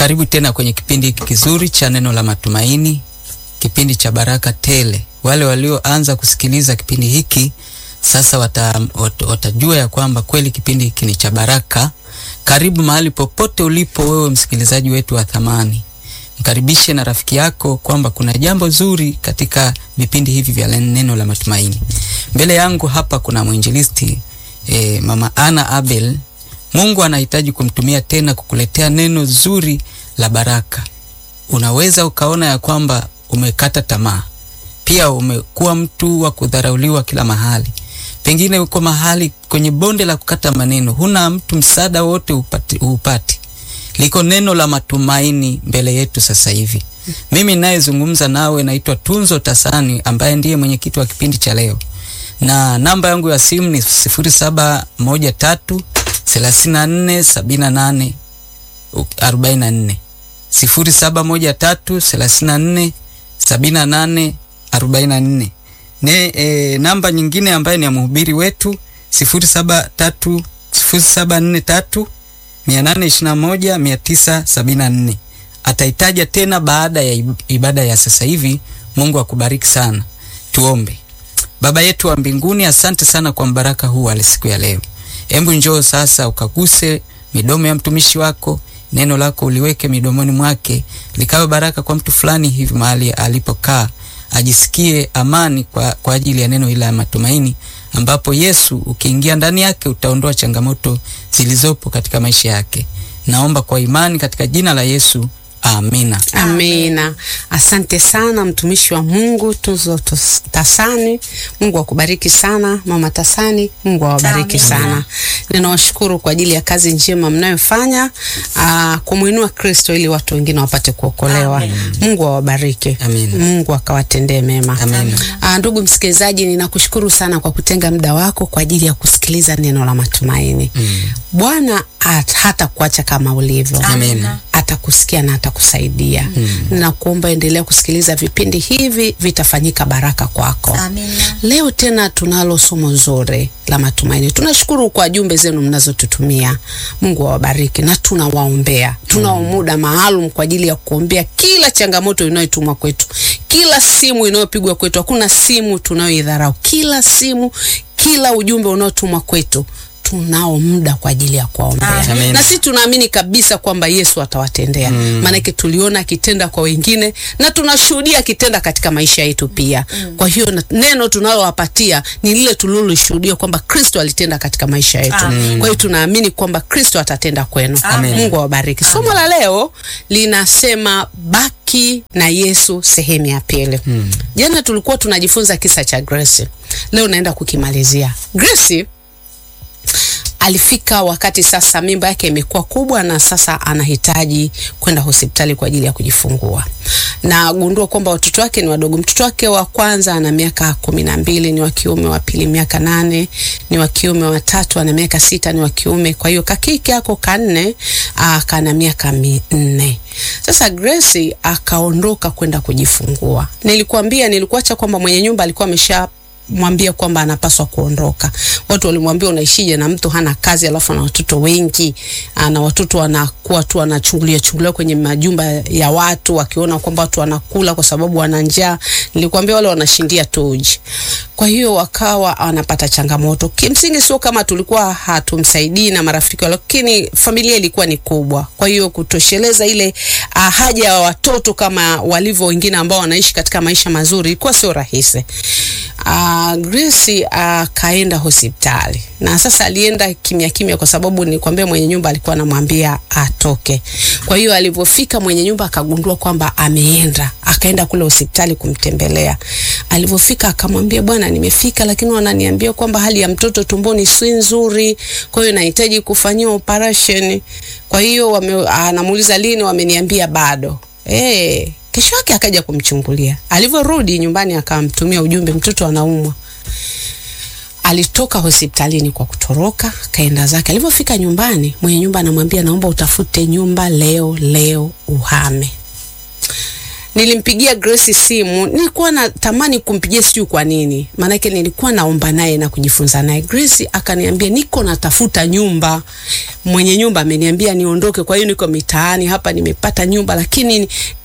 Karibu tena kwenye kipindi hiki kizuri cha neno la matumaini, kipindi cha baraka tele. Wale walioanza kusikiliza kipindi hiki sasa wata, wat, watajua ya kwamba kweli kipindi hiki ni cha baraka. Karibu mahali popote ulipo wewe msikilizaji wetu wa thamani, mkaribishe na rafiki yako kwamba kuna jambo zuri katika vipindi hivi vya neno la matumaini. Mbele yangu hapa kuna mwinjilisti e, Mama Ana Abel. Mungu anahitaji kumtumia tena kukuletea neno zuri la baraka. Unaweza ukaona ya kwamba umekata tamaa, pia umekuwa mtu wa kudharauliwa kila mahali, pengine uko mahali kwenye bonde la kukata maneno, huna mtu msaada wote upati, upati. Liko neno la matumaini mbele yetu sasa hivi. Mimi ninayezungumza nawe naitwa Tunzo Tasani ambaye ndiye mwenyekiti wa kipindi cha leo, na namba yangu ya simu ni sifuri saba moja tatu thelathini na nne sabini na nane arobaini na nne sifuri saba moja tatu thelathini na nne sabini na nane arobaini na nne ne e, namba nyingine ambayo ni ya mhubiri wetu sifuri saba tatu sifuri saba nne tatu mia nane ishirini na moja mia tisa sabini na nne ataitaja tena baada ya ibada ya sasa hivi. Mungu akubariki sana. Tuombe. Baba yetu wa mbinguni, asante sana kwa mbaraka huu wa siku ya leo. Hebu njoo sasa ukaguse midomo ya mtumishi wako, neno lako uliweke midomoni mwake, likawe baraka kwa mtu fulani hivi mahali alipokaa, ajisikie amani kwa, kwa ajili ya neno hili la matumaini, ambapo Yesu ukiingia ndani yake utaondoa changamoto zilizopo katika maisha yake. Naomba kwa imani katika jina la Yesu. Amina. Amina. Asante sana mtumishi wa Mungu Tunzo Tasani. Mungu akubariki sana Mama Tasani. Mungu awabariki sana. Ninawashukuru kwa ajili ya kazi njema mnayofanya kumwinua Kristo ili watu wengine wapate kuokolewa. Mungu awabariki. Mungu akawatendee mema. Aa, ndugu msikilizaji, ninakushukuru sana kwa kutenga muda wako kwa ajili ya kusikiliza neno la matumaini. Bwana hata kuacha kama ulivyo. Amina. Atakusikia na atakusaidia. Mm. Nakuomba endelea kusikiliza vipindi hivi, vitafanyika baraka kwako. Amina. Leo tena tunalo somo zuri la matumaini. Tunashukuru kwa jumbe zenu mnazotutumia. Mungu awabariki na tunawaombea. Tunao mm. muda maalum kwa ajili ya kuombea kila changamoto inayotumwa kwetu, kila simu inayopigwa kwetu. Hakuna simu tunayoidharau, kila simu, kila ujumbe unaotumwa kwetu tunao muda kwa ajili ya kuwaombea, na sisi tunaamini kabisa kwamba Yesu atawatendea. Maanake mm. tuliona akitenda kwa wengine na tunashuhudia akitenda katika maisha yetu pia mm. Kwa hiyo neno tunalowapatia ni lile tulilolishuhudia kwamba Kristo alitenda katika maisha yetu mm. Kwa hiyo tunaamini kwamba Kristo atatenda kwenu. Mungu awabariki. Somo la leo linasema baki na Yesu sehemu ya pili mm. Jana tulikuwa tunajifunza kisa cha Grace, leo naenda kukimalizia. Grace alifika wakati sasa mimba yake imekuwa kubwa na sasa anahitaji kwenda hospitali kwa ajili ya kujifungua, na gundua kwamba watoto wake ni wadogo. Mtoto wake wa kwanza ana miaka kumi na mbili, ni wa kiume, wa pili miaka nane, ni wa kiume, wa tatu ana miaka sita, ni wa kiume. Kwa hiyo kakike ako kanne, kana miaka minne. Sasa Grace akaondoka kwenda kujifungua. Nilikuambia, nilikuacha kwamba mwenye nyumba alikuwa amesha mwambia kwamba anapaswa kuondoka. Watu walimwambia unaishije na mtu hana kazi alafu ana watoto wengi, na watoto wanakuwa tu wanachungulia chungulia kwenye majumba ya watu wakiona kwamba watu wanakula kwa sababu wana njaa. Nilikwambia wale wanashindia toji. Kwa hiyo wakawa wanapata changamoto. Kimsingi sio kama tulikuwa hatumsaidii na marafiki, lakini familia ilikuwa ni kubwa. Kwa hiyo kutosheleza ile uh, haja ya watoto kama walivyo wengine ambao wanaishi katika maisha mazuri ilikuwa sio rahisi. Uh, Grace akaenda uh, hospitali na sasa alienda kimya kimya, kwa sababu nilikwambia mwenye nyumba alikuwa anamwambia atoke. Kwa hiyo alivyofika mwenye nyumba akagundua kwamba ameenda, akaenda kule hospitali kumtembelea. Alivyofika akamwambia, bwana, nimefika lakini wananiambia kwamba hali ya mtoto tumboni si nzuri, kwa hiyo nahitaji kufanyiwa operation. Kwa hiyo anamuuliza lini, wameniambia bado. Eh, kesho yake akaja kumchungulia. Alivyorudi nyumbani akamtumia ujumbe, mtoto anaumwa. Alitoka hospitalini kwa kutoroka, kaenda zake. Alivyofika nyumbani, mwenye nyumba anamwambia, naomba utafute nyumba leo leo uhame. Nilimpigia Grace simu, nilikuwa natamani kumpigia, sijui kwa nini, maanake nilikuwa naomba naye na kujifunza naye. Grace akaniambia niko natafuta nyumba, mwenye nyumba ameniambia niondoke, kwa hiyo niko mitaani hapa, nimepata nyumba lakini